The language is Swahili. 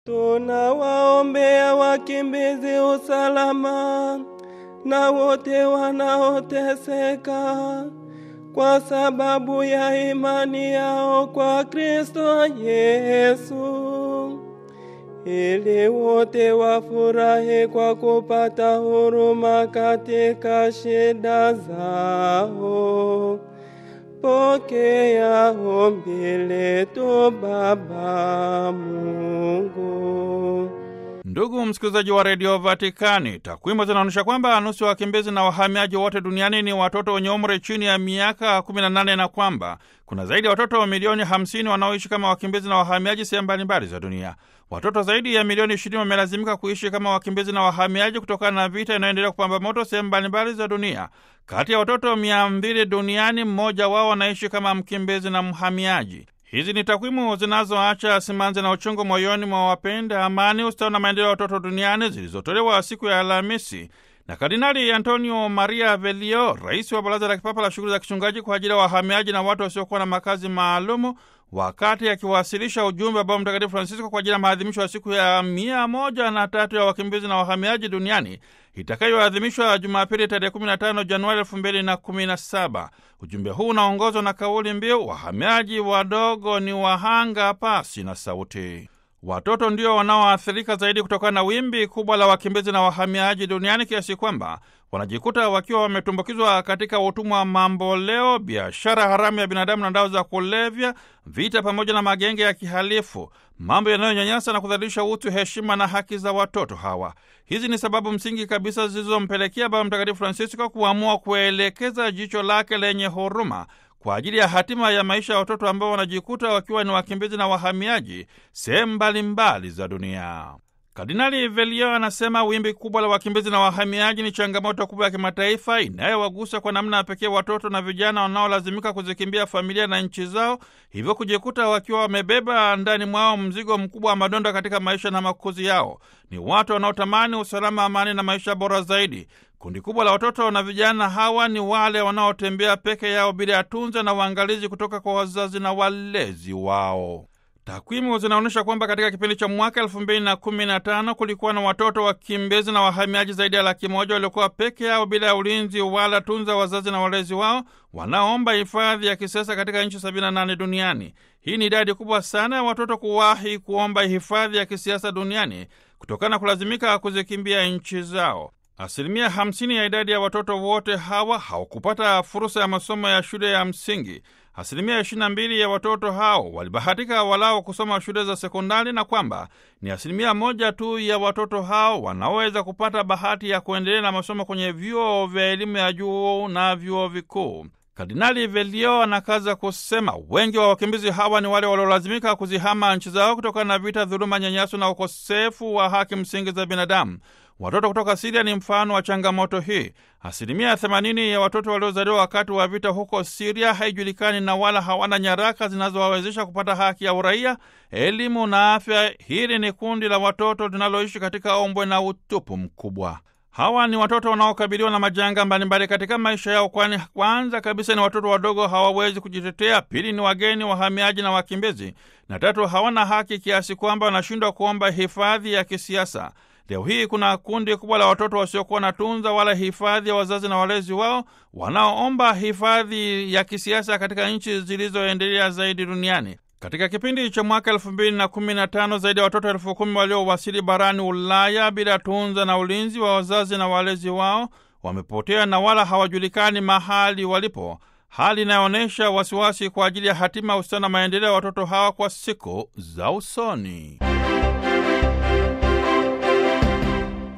Tunawaombea wakimbizi usalama na wote wanaoteseka kwa sababu ya imani yao kwa Kristo Yesu, ili wote wafurahi kwa kupata huruma katika shida zao. Pokea ombi letu Baba Mungu. Ndugu msikilizaji wa redio Vatikani, takwimu zinaonyesha kwamba nusu ya wakimbizi na wahamiaji wote duniani ni watoto wenye umri chini ya miaka 18 na kwamba kuna zaidi ya watoto milioni 50 wanaoishi kama wakimbizi na wahamiaji sehemu mbalimbali za dunia. Watoto zaidi ya milioni 20 wamelazimika kuishi kama wakimbizi na wahamiaji kutokana na vita inayoendelea kupamba moto sehemu mbalimbali za dunia. Kati ya watoto 200 duniani, mmoja wao anaishi kama mkimbizi na mhamiaji. Hizi ni takwimu zinazoacha simanzi na uchungu moyoni mwa wapenda amani, ustawi na maendeleo ya watoto duniani zilizotolewa siku ya Alhamisi na Kardinali Antonio Maria Velio, rais wa Baraza la Kipapa la Shughuli za Kichungaji kwa ajili ya wahamiaji na watu wasiokuwa na makazi maalumu, wakati akiwasilisha ujumbe wa Baba Mtakatifu Francisco kwa ajili ya maadhimisho ya siku ya mia moja na tatu ya wakimbizi na wahamiaji duniani itakayoadhimishwa Jumapili tarehe 15 Januari 2017. Ujumbe huu unaongozwa na kauli mbiu wahamiaji wadogo ni wahanga pasi na sauti. Watoto ndio wanaoathirika zaidi kutokana na wimbi kubwa la wakimbizi na wahamiaji duniani kiasi kwamba wanajikuta wakiwa wametumbukizwa katika utumwa wa mamboleo, biashara haramu ya binadamu na dawa za kulevya, vita pamoja na magenge ya kihalifu, mambo yanayonyanyasa na kudhalilisha utu, heshima na haki za watoto hawa. Hizi ni sababu msingi kabisa zilizompelekea Baba Mtakatifu Francisco kuamua kuelekeza jicho lake lenye huruma kwa ajili ya hatima ya maisha ya watoto ambao wanajikuta wakiwa ni wakimbizi na wahamiaji sehemu mbalimbali za dunia. Kardinali Velio anasema wimbi kubwa la wakimbizi na wahamiaji ni changamoto kubwa ya kimataifa inayowagusa kwa namna ya pekee watoto na vijana wanaolazimika kuzikimbia familia na nchi zao, hivyo kujikuta wakiwa wamebeba ndani mwao mzigo mkubwa wa madonda katika maisha na makuzi yao. Ni watu wanaotamani usalama, amani na maisha bora zaidi. Kundi kubwa la watoto na vijana hawa ni wale wanaotembea peke yao bila ya tunza na uangalizi kutoka kwa wazazi na walezi wao. Takwimu zinaonyesha kwamba katika kipindi cha mwaka elfu mbili na kumi na tano kulikuwa na watoto wakimbizi na wahamiaji zaidi ya laki moja waliokuwa peke yao bila ya ulinzi wala tunza wazazi na walezi wao wanaomba hifadhi ya kisiasa katika nchi 78 duniani. Hii ni idadi kubwa sana ya watoto kuwahi kuomba hifadhi ya kisiasa duniani kutokana na kulazimika kuzikimbia nchi zao. Asilimia 50 ya idadi ya watoto wote hawa hawakupata fursa ya masomo ya shule ya msingi. Asilimia 22 ya watoto hao walibahatika walao kusoma shule za sekondari na kwamba ni asilimia moja tu ya watoto hao wanaweza kupata bahati ya kuendelea na masomo kwenye vyuo vya elimu ya juu na vyuo vikuu. Kardinali Velio anakaza kusema wengi wa wakimbizi hawa ni wale waliolazimika kuzihama nchi zao kutokana na vita, dhuluma, nyanyaso na ukosefu wa haki msingi za binadamu. Watoto kutoka Siria ni mfano wa changamoto hii. Asilimia 80 ya watoto waliozaliwa wakati wa vita huko Siria haijulikani na wala hawana nyaraka zinazowawezesha kupata haki ya uraia, elimu na afya. Hili ni kundi la watoto linaloishi katika ombwe na utupu mkubwa. Hawa ni watoto wanaokabiliwa na majanga mbalimbali katika maisha yao, kwani kwanza kabisa ni watoto wadogo, hawawezi kujitetea; pili ni wageni, wahamiaji na wakimbizi, na tatu hawana haki kiasi kwamba wanashindwa kuomba hifadhi ya kisiasa. Leo hii kuna kundi kubwa la watoto wasiokuwa na tunza wala hifadhi ya wazazi na walezi wao wanaoomba hifadhi ya kisiasa katika nchi zilizoendelea zaidi duniani. Katika kipindi cha mwaka elfu mbili na kumi na tano zaidi ya watoto elfu kumi waliowasili barani Ulaya bila tunza na ulinzi wa wazazi na walezi wao wamepotea na wala hawajulikani mahali walipo, hali inayoonyesha wasiwasi kwa ajili ya hatima, ustawi na maendeleo ya watoto hawa kwa siku za usoni.